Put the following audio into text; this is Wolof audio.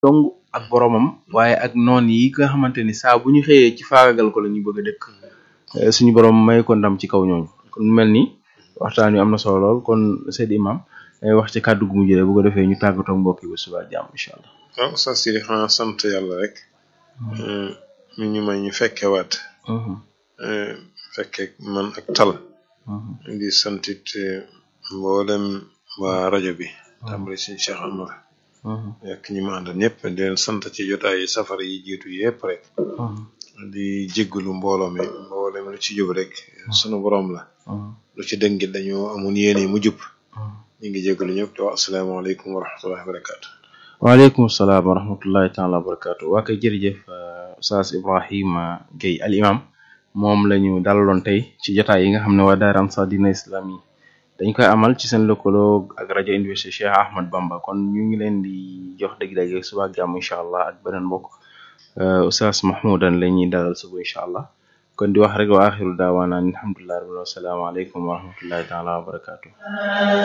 dong ak boromam waaye ak noon yi nga xamante ni saa bu ñu xëyee ci faagagal ko la ñu bëgg a dëkk suñu borom may ko ndam ci kaw ñooñu kon mel ni waxtaan wi am na solo lool kon Seydi Imam day wax ci kàddu gu mujj rek bu ko defee ñu tàggatoo mbokk yi ba suba jàmm incha allah. waaw sa siri xanaa sant yàlla rek mi ñu may ñu fekke waat fekke man ak tal di santit mboolem waa rajo bi tàmbali suñu Cheikh Amar ak ñi ma àndal ñëpp di leen sant ci jotaay safar yi jiitu yëpp rek di jéggalu mbooloo mi mboolem lu ci jub rek sunu borom la lu ci dëngit dañoo amun yéene mu jub ñu ngi jéggalu ñëpp te wax asalaamaaleykum wa rahmatullahi wa barakaatu waaleykum salaam wa rahmatullahi taala wa barakaatu waa kay jërëjëf Oustaz Ibrahima Gueye al imam moom la ñu dalaloon tey ci jotaay yi nga xam ne waa daara Ansar Dine Islam yi dañ koy amal ci seen lëkkaloo ak rajo université Cheikh Ahmad Bamba kon ñu ngi leen di jox dëgg-dëgg suba ak jàmm incha allah ak beneen mbokk Oustaz Mahmoudan la ñuy dalal suba incha allah kon di wax rek wa axiru daawaana alhamdulillahi rabbil alamin wassalaamu aleykum wa rahmatullahi taala wa barakaatu